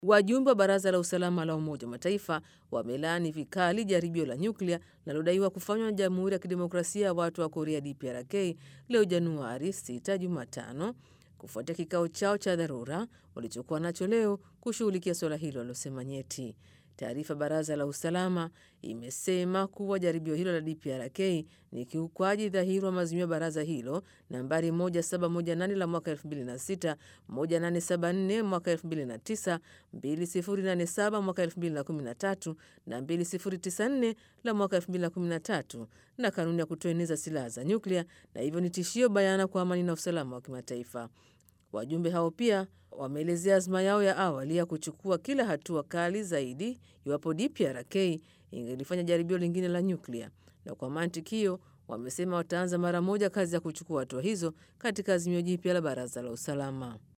Wajumbe wa Baraza la Usalama la Umoja wa Mataifa wamelaani vikali jaribio la nyuklia linalodaiwa kufanywa na Jamhuri ya Kidemokrasia ya Watu wa Korea DPRK leo Januari 6 Jumatano, kufuatia kikao chao cha dharura walichokuwa nacho leo kushughulikia suala hilo walilosema nyeti. Taarifa baraza la usalama imesema kuwa jaribio hilo la DPRK ni kiukwaji dhahiri wa maazimio ya baraza hilo nambari 1718 la mwaka 2006, 1874 mwaka 2009, 2087 mwaka 2013 na 2094 la mwaka 2013 na kanuni ya kutoeneza silaha za nyuklia, na hivyo ni tishio bayana kwa amani na usalama wa kimataifa. Wajumbe hao pia wameelezea azma yao ya awali ya kuchukua kila hatua kali zaidi iwapo DPRK ingelifanya jaribio lingine la nyuklia, na kwa mantiki hiyo wamesema wataanza mara moja kazi ya kuchukua hatua hizo katika azimio jipya la Baraza la Usalama.